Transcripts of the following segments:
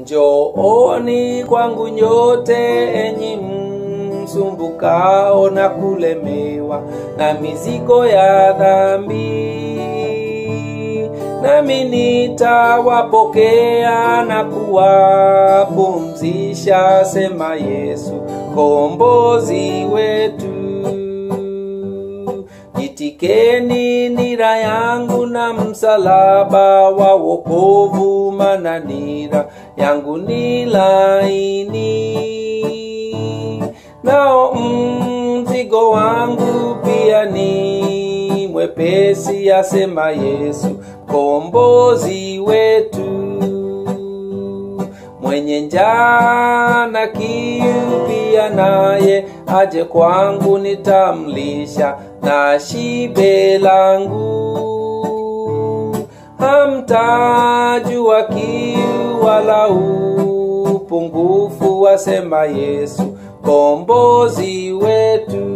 Njooni kwangu nyote enyi msumbukao na kulemewa na mizigo ya dhambi, nami nitawapokea na kuwapumzisha, sema Yesu kombozi wetu. Jitikeni nira yangu na msalaba wa wokovu, mana nira yangu ni laini, nao mzigo wangu pia ni mwepesi, asema Yesu kombozi wetu. Mwenye njaa na kiu pia naye aje kwangu, nitamlisha na shibe langu. Hamtajua kiu wala upungufu, wasema Yesu kombozi wetu.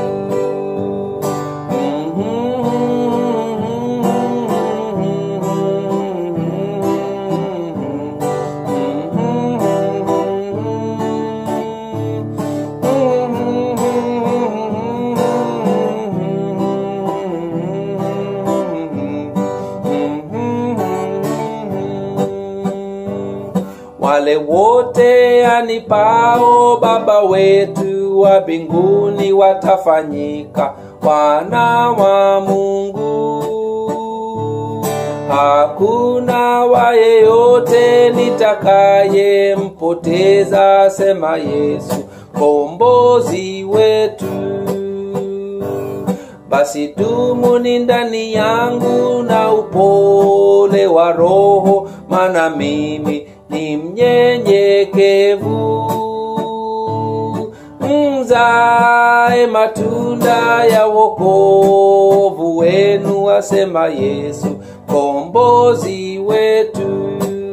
Wale wote anipao Baba wetu wa mbinguni watafanyika wana wa Mungu. Hakuna wa yeyote nitakayempoteza, sema Yesu kombozi wetu. Basi dumuni ndani yangu na upole wa Roho, maana mimi ni mnyenyekevu. Mzae matunda ya wokovu wenu, asema Yesu kombozi wetu.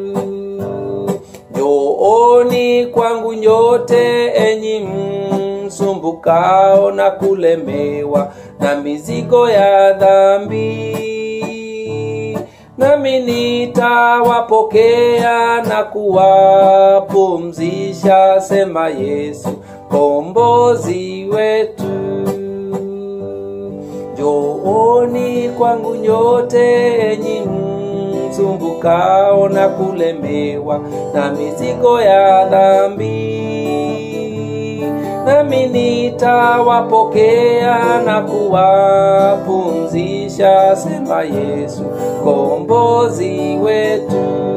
Njooni kwangu nyote enyi msumbukao na kulemewa na mizigo ya dhambi, nami nitawapokea na kuwapumzisha, sema Yesu kombozi wetu. Njooni kwangu nyote enyi msumbukao na kulemewa na mizigo ya dhambi, nami nitawapokea na kuwapumzisha, sema Yesu kombozi wetu.